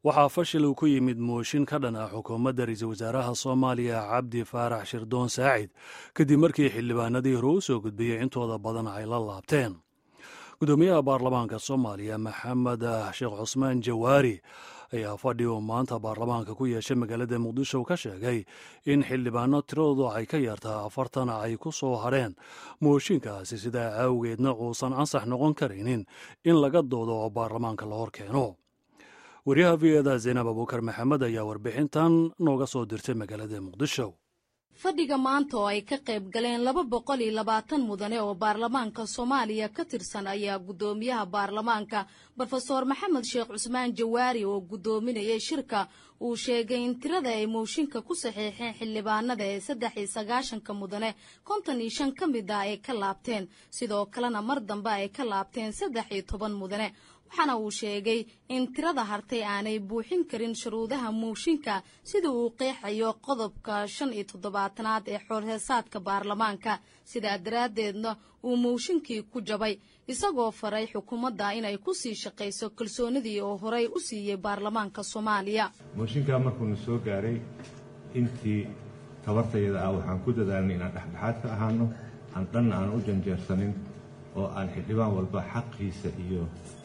waxaa fashil uu ku yimid mooshin ka dhan ah xukuumadda ra-iisul wasaaraha soomaaliya cabdi faarax shirdoon saacid kadib markii xildhibaanadii hore u soo gudbiyey intooda badan ay la laabteen gudoomiyaha baarlamaanka soomaaliya maxamed sheekh cusmaan jawaari ayaa fadhi uu maanta baarlamaanka ku yeeshay magaalada muqdisho ka sheegay in xildhibaano tiradoodu ay ka yartaa afartan ay ku soo hadheen mooshinkaasi sidaa awgeedna uusan ansax noqon karaynin in laga doodo oo baarlamaanka la hor keeno wariyaha v eda zaynab abuukar maxamed ayaa warbixintan nooga soo dirtay magaalada muqdisho fadhiga maanta oo ay ka qayb galeen laba boqol iyo labaatan mudane oo baarlamaanka soomaaliya ka tirsan ayaa guddoomiyaha baarlamaanka brofeor maxamed sheekh cusmaan jawaari oo guddoominayay shirka uu sheegay in tirada ay mooshinka ku saxiixeen xildhibaanada ee saddex iyo sagaashanka mudane konton iyo shan ka mid ah ay ka laabteen sidoo kalena mar dambe ay ka laabteen saddex iyo toban mudane waxaana uu sheegay in tirada hartay aanay buuxin karin shuruudaha mooshinka sida uu qeexayo qodobka shan iyo toddobaatanaad ee xoolheesaadka baarlamaanka sidaa daraaddeedna uu mooshinkii ku jabay isagoo faray xukuumadda inay ku sii shaqayso kalsoonidii oo horey u siiyey baarlamaanka soomaaliya mooshinkaa markuuna soo gaaray intii tabartayada ah waxaan ku dadaalnay inaan dhexdhexaad ka ahaano aan dhanna aan u janjeersanin oo aan xildhibaan walba xaqiisa iyo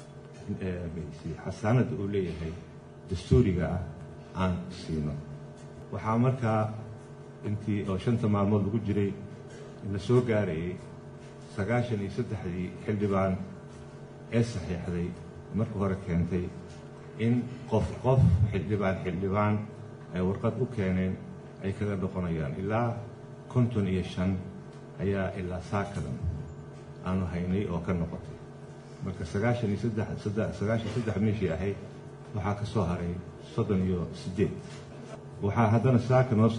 xasaanadda uu leeyahay dastuuriga ah aan siino waxaa markaa intii oo shanta maalmood lagu jiray la soo gaarayay sagaashan iyo saddexdii xildhibaan ee saxiixday marka hore keentay in qof qof xildhibaan xildhibaan ay warqad u keeneen ay kaga noqonayaan ilaa konton iyo shan ayaa ilaa saakadan aanu haynay oo ka noqotay marka sagaashan iyo saddexsagaashan saddex meeshii ahayd waxaa ka soo haray soddon iyo siddeed waxaa haddana saaka noo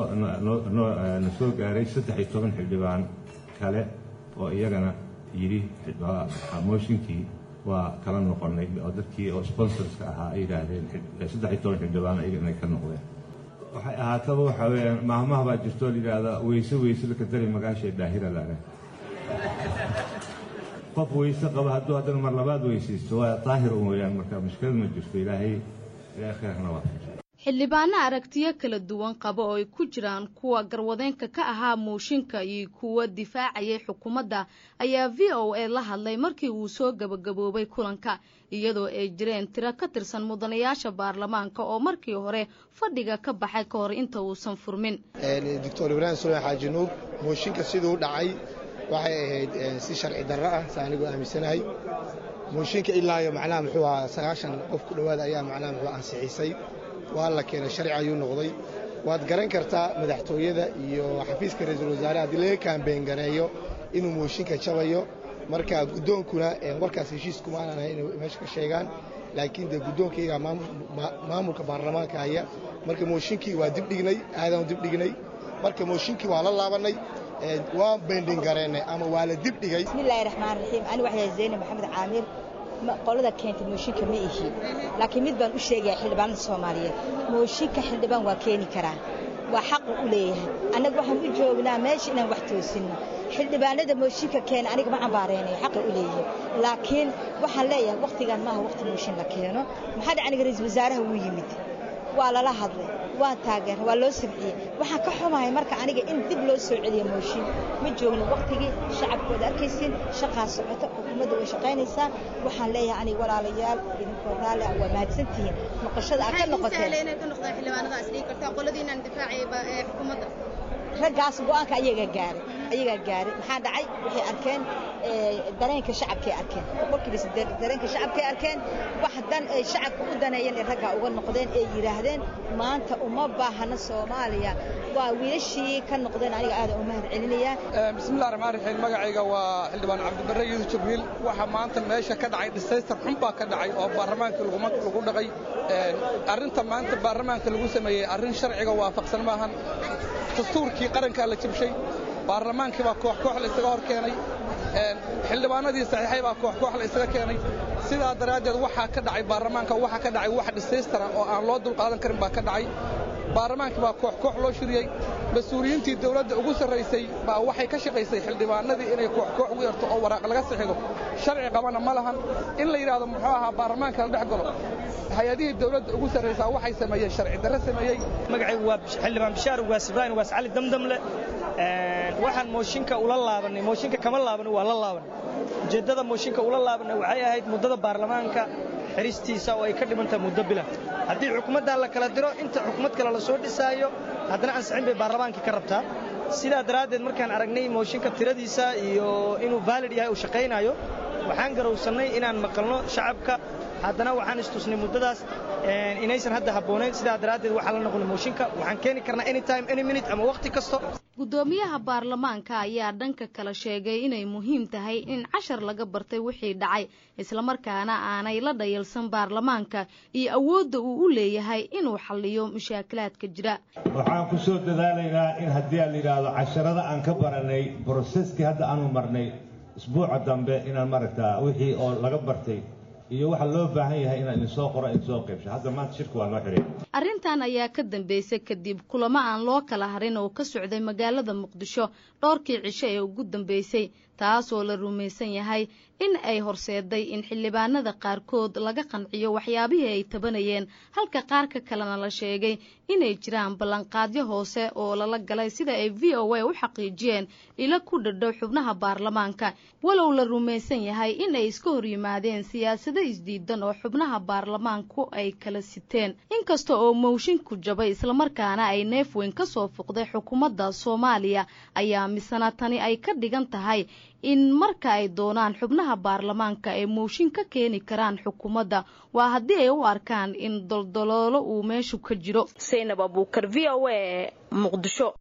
soona soo gaaray saddex iyo toban xildhibaan kale oo iyagana yidhi mooshinkii waa kala noqonnay oo dadkii oo sponsorska ahaa ay yidhaahdeen saddex iyo toban xildhibaan ayaga inay ka noqdeen waxay ahaataba waxaa weeyaan maahmaha baa jirtoo la yidhaahdaa weyse weyse laka dari magaashay dhaahira laga qof weyse qaba hadduu haddana mar labaad weysaysto waa daahir un weeyaan marka mushkilad ma jirto ilaahay ilaahay khayrna waa xildhibaano aragtiyo kala duwan qaba oo ay ku jiraan kuwa garwadeenka ka ahaa mooshinka iyo kuwa difaacayay xukuumadda ayaa v o a la hadlay markii uu soo gabagaboobay kulanka iyadoo ay jireen tiro ka tirsan mudanayaasha baarlamaanka oo markii hore fadhiga ka baxay ka hor inta uusan furmin doctor ibraahim sulmaan xaaji nuur mooshinka siduu dhacay waxay ahayd si sharci darro ah sa anigoo aaminsanahay mooshinka ilaa iyo macnaha muxuu ahaa sagaashan qof ku dhowaada ayaa macnaha muxuu ansixisay waa la keenay sharci ayuu noqday waad garan kartaa madaxtooyada iyo xafiiska ra-iisul wasaare haddii laga kaambeyn gareeyo inuu mooshinka jabayo marka guddoonkuna warkaas heshiiskumaanan ahay inay meesha ka sheegaan laakiin dee guddoonkayga maamulka baarlamaanka haya marka mooshinkii waa dibdhignay aadaan dibdhignay marka mooshinkii waa la laabannay waa bendhin gareennay ama waa la dibdhigay bismillaahi raxmaan raxiim ani waxaa zaynab maxamed caamir qolada keentay mooshinka ma ihi laakiin mid baan u sheegaya xildhibaanada soomaaliyeed mooshinka xildhibaan waa keeni karaa waa xaqu u leeyahay annaga waxaan u joognaa meesha inaan wax toosinno xildhibaanada mooshinka keena aniga ma cambaaraynayo xaqi u leeyahay laakiin waxaan leeyahay wakhtigan maaha wakhti mooshin la keeno maxaa dhac aniga ra-iisul wasaaraha wuu yimid waa lala hadlay waa taageera waa loo sabciyey waxaan ka xumahay marka aniga in dib loo soo celiyo mooshin ma joogno wakhtigii shacabkooda arkaysin shaqaa socoto xukuumadda way shaqaynaysaa waxaan leeyahay aniga walaalayaal idinkoo raalli ah waa mahadsantihiin noqoshada aad ka noqoteen raggaas go'aanka ayagaa gaaray ayagaa gaaray maxaa dhacay waxay arkeen dareenka shacabkay arkeen boqolkiiba siddeed dareenka shacabkay arkeen wax dan ay shacabka u daneeyeen ee raggaa uga noqdeen ee yidhaahdeen maanta uma baahana soomaaliya waa wiilashii ka noqdeen aniga aadan u mahad celinayaa bismillahi raxmaan raxiim magacayga waa xildhibaan cabdibarre yuusuf jibriil waxaa maanta meesha ka dhacay dhisaystar xun baa ka dhacay oo baarlamaanka lagu dhaqay arrinta maanta baarlamaanka lagu sameeyey arrin sharciga waafaqsan maahan dastuurkii qarankaa la jibshay baarlamaankii baa koox koox la isaga hor keenay xildhibaanadii saxiixay baa koox koox la isaga keenay sidaa daraaddeed waxaa ka dhacay baarlamaanka waxaa ka dhacay wax dhisaystara oo aan loo dulqaadan karin baa ka dhacay baarlamaankii baa koox koox loo shiriyey mas-uuliyiintii dawladda ugu sarraysay baa waxay ka shaqaysay xildhibaanadii inay kooxkoox ugu yarto oo waraaq laga sixido sharci qabana ma lahan in la yidhaahdo muxuu ahaa baarlamaanka la dhex galo hay-adihii dawladda ugu sarraysaa waxay sameeyeen sharci darre sameeyey magacaygu waa xildhibaan bishaar ugaas ibraahim ugaas cali damdamle waxaan mooshinka ula laabanay mooshinka kama laaban waa la laaban ujeeddada mooshinka ula laabanay waxay ahayd muddada baarlamaanka xiristiisa oo ay ka dhimantahay muddo bila haddii xukuumaddan la kala diro inta xukuumad kale la soo dhisaayo haddana ansixin bay baarlamaankii ka rabtaa sidaa daraaddeed markaan aragnay mooshinka tiradiisa iyo inuu vaalid yahay uu shaqaynayo waxaan garowsannay inaan maqalno shacabka haddana waxaan istusnay muddadaas inaysan hadda habboonayn sidaa daraaddeed waxaa la noqonay mooshinka waxaan keeni karnaa anytime any minute ama wakhti kasto guddoomiyaha baarlamaanka ayaa dhanka kale sheegay inay muhiim tahay in cashar laga bartay wixii dhacay islamarkaana aanay la dhayalsan baarlamaanka iyo awoodda uu u leeyahay inuu xalliyo mashaakilaadka jira waxaan ku soo dadaalaynaa in haddii aan la yidhaahdo casharada aan ka baranay broseskii hadda aanu marnay isbuuca dambe inaan maaragtaa wixii oo laga bartay iyo waxa loo baahan yahay inaan idinsoo qoro idinsoo qaybsho hadda maanta shirka waa noo xidhay arrintan ayaa ka dambeysay kadib kulamo aan loo kala harin oo ka socday magaalada muqdisho dhowrkii cisho ee ugu dambeysay taasoo la rumaysan yahay in ay horseeday in xildhibaanada qaarkood laga qanciyo waxyaabihii ay tabanayeen halka qaarka kalena la sheegay inay jiraan ballanqaadyo hoose oo lala galay sida ay v o a u xaqiijiyeen ilo ku dhadhow xubnaha baarlamaanka walow la rumaysan yahay in ay iska hor yimaadeen siyaasado isdiidan oo xubnaha baarlamaanku ay kala siteen inkasta oo moshinku jabay islamarkaana ay neef weyn ka soo fuqday xukuumadda soomaaliya ayaa misena tani ay ka dhigan tahay in marka ay doonaan xubnaha baarlamaanka ay mooshin ka keeni karaan xukuumadda waa haddii ay u arkaan in doldoloolo uu meeshu ka jiro saynab abuukar v o a muqdisho